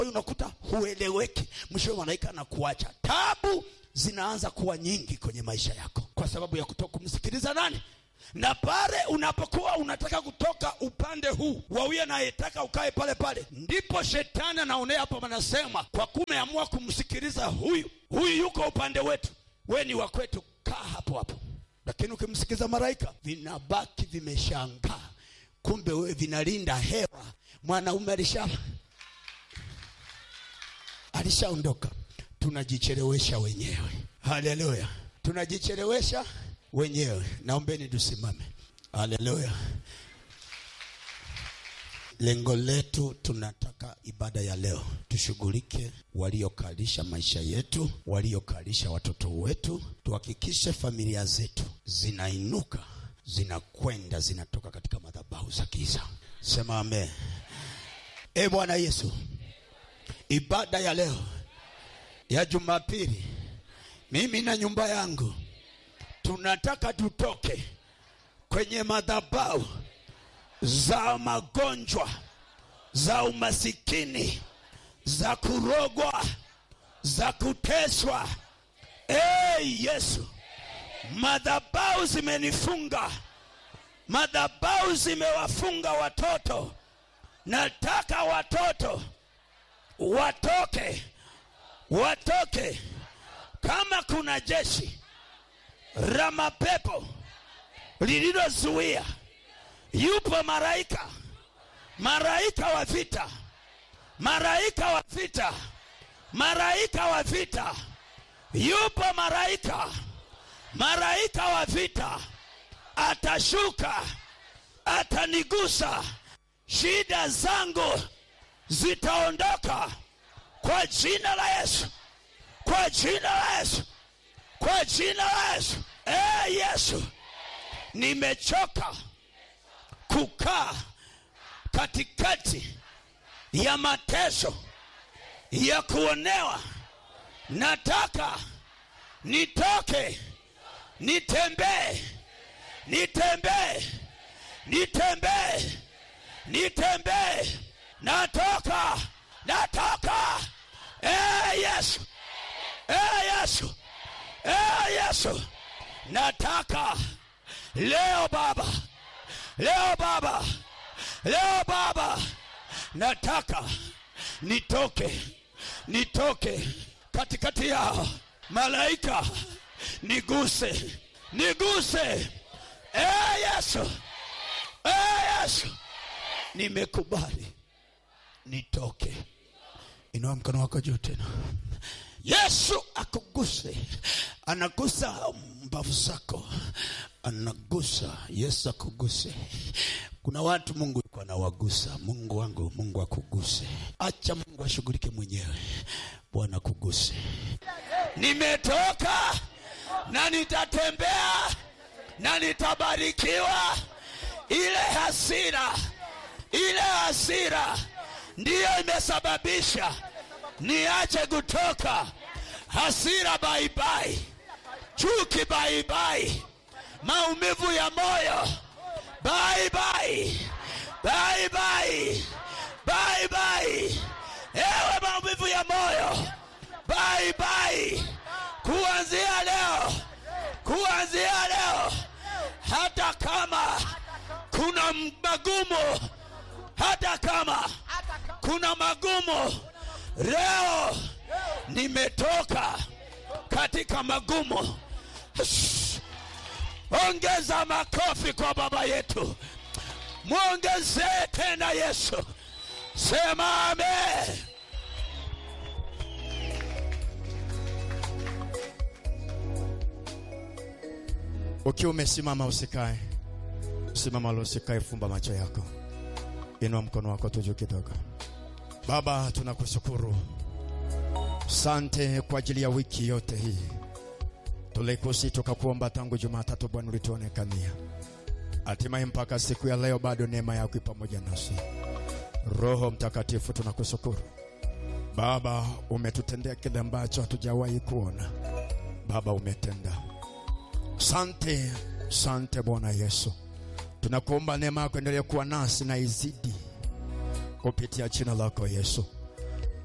Kwa hiyo unakuta hueleweki, mwishowe malaika anakuacha. Tabu zinaanza kuwa nyingi kwenye maisha yako kwa sababu ya kutoka kumsikiliza nani na pale unapokuwa unataka kutoka upande huu wa huyo anayetaka ukae pale pale, ndipo shetani anaonea hapo, anasema kwa kuwa umeamua kumsikiliza huyu, huyu yuko upande wetu, we ni wa kwetu, kaa hapo hapo. Lakini ukimsikiliza malaika, vinabaki vimeshangaa, kumbe wewe vinalinda hewa. Mwanaume alisha alishaondoka, tunajichelewesha wenyewe. Haleluya, tunajichelewesha wenyewe. Naombeni tusimame. Haleluya. Lengo letu tunataka ibada ya leo tushughulike waliokalisha maisha yetu, waliokalisha watoto wetu, tuhakikishe familia zetu zinainuka, zinakwenda, zinatoka katika madhabahu za giza. Sema amen. E Bwana Yesu, ibada ya leo ya Jumapili, mimi na nyumba yangu tunataka tutoke kwenye madhabahu za magonjwa, za umasikini, za kurogwa, za kuteswa. Hey, Yesu, madhabahu zimenifunga, madhabahu zimewafunga watoto. Nataka watoto watoke, watoke. Kama kuna jeshi la mapepo lililozuia, yupo malaika, malaika wa vita, malaika wa vita, malaika wa vita, yupo malaika, malaika wa vita, atashuka, atanigusa, shida zangu zitaondoka kwa jina la Yesu, kwa jina la Yesu kwa jina la Yesu. Eh, Yesu, nimechoka kukaa katikati ya mateso ya kuonewa. Nataka nitoke, nitembee, nitembee, nitembee, nitembee. Natoka, natoka. Eh, Yesu, eh, Yesu. Ee Yesu, nataka leo Baba, leo Baba, leo Baba, nataka nitoke, nitoke katikati yao. Malaika niguse, niguse. Ee Yesu, ee Yesu, nimekubali nitoke. Inua mkono wako juu tena. Yesu akuguse, anagusa mbavu zako, anagusa. Yesu akuguse. Kuna watu Mungu yuko anawagusa. Mungu wangu, Mungu akuguse. Acha Mungu ashughulike mwenyewe. Bwana akuguse. Nimetoka na nitatembea na nitabarikiwa. Ile hasira, ile hasira ndiyo imesababisha niache kutoka. Hasira baibai, chuki baibai, maumivu ya moyo baibai, baibai, baibai, ewe maumivu ya moyo baibai, kuanzia leo, kuanzia leo, hata kama kuna magumu, hata kama kuna magumu Leo nimetoka katika magumu. Ongeza makofi kwa baba yetu, mwongezee tena Yesu. Sema amen. Ukiwa umesimama usikae, simama lo, usikae, fumba macho yako, inua mkono wako tu juu kidogo. Baba, tunakushukuru, sante kwa ajili ya wiki yote hii. Tulikusi tukakuomba tangu Jumatatu, Bwana ulituonekania, hatimaye mpaka siku ya leo bado neema yako ipo pamoja nasi. Roho Mtakatifu, tunakushukuru Baba, umetutendea kile ambacho hatujawahi kuona. Baba, umetenda. Sante, sante Bwana Yesu, tunakuomba neema yako endelee kuwa nasi na izidi kupitia jina lako Yesu.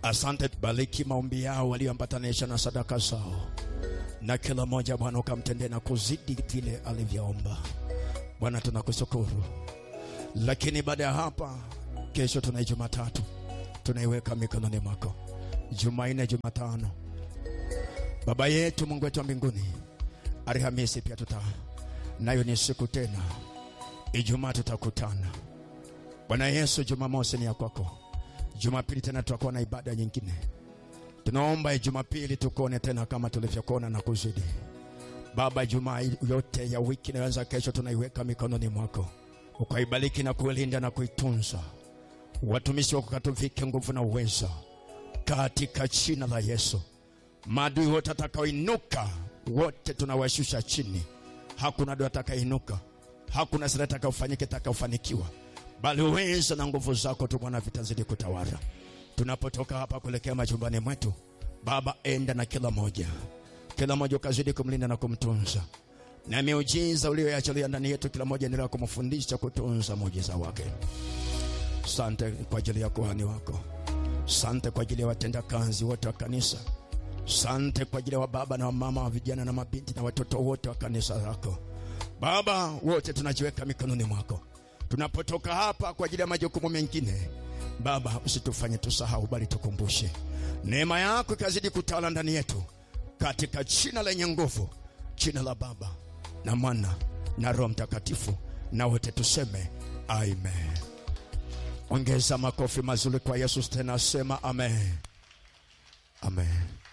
Asante, bariki maombi yao walioambatanisha na sadaka zao, na kila mmoja Bwana ukamtendee na kuzidi vile alivyoomba. Bwana tunakushukuru, lakini baada ya hapa, kesho tuna Jumatatu, tunaiweka mikononi mwako. Jumanne, Jumatano, Baba yetu Mungu wetu wa mbinguni, Alhamisi pia tuta nayo ni siku tena, Ijumaa tutakutana. Bwana Yesu, Jumamosi ni ya kwako, Jumapili tena tutakuwa na ibada nyingine. Tunaomba Jumapili tukuone tena kama tulivyokuona na kuzidi. Baba, Jumaa yote ya wiki inayoanza kesho tunaiweka mikononi mwako, ukaibariki na kuilinda na kuitunza. Watumishi wako katuvike nguvu na uwezo katika jina la Yesu. Maadui wote atakaoinuka wote tunawashusha chini. Hakuna adui atakainuka, hakuna sira atakayofanyika itakayofanikiwa, bali uwezo na nguvu zako tu Bwana vitazidi kutawala. Tunapotoka hapa kuelekea majumbani mwetu, Baba, enda na kila moja, kila moja ukazidi kumlinda na kumtunza, na miujiza uliyoachilia ndani yetu, kila moja endelea kumfundisha kutunza muujiza wake. Sante kwa ajili ya kuhani wako, sante kwa ajili ya watendakazi wote wa kanisa, sante kwa ajili ya wababa na wamama wa vijana na mabinti na watoto wote wa kanisa lako Baba, wote tunajiweka mikononi mwako tunapotoka hapa kwa ajili ya majukumu mengine. Baba, usitufanye tusahau, bali tukumbushe neema yako ikazidi kutawala ndani yetu, katika jina lenye nguvu, jina la Baba na Mwana na Roho Mtakatifu, na wote tuseme amen. Ongeza makofi mazuri kwa Yesu tena, sema amen, amen.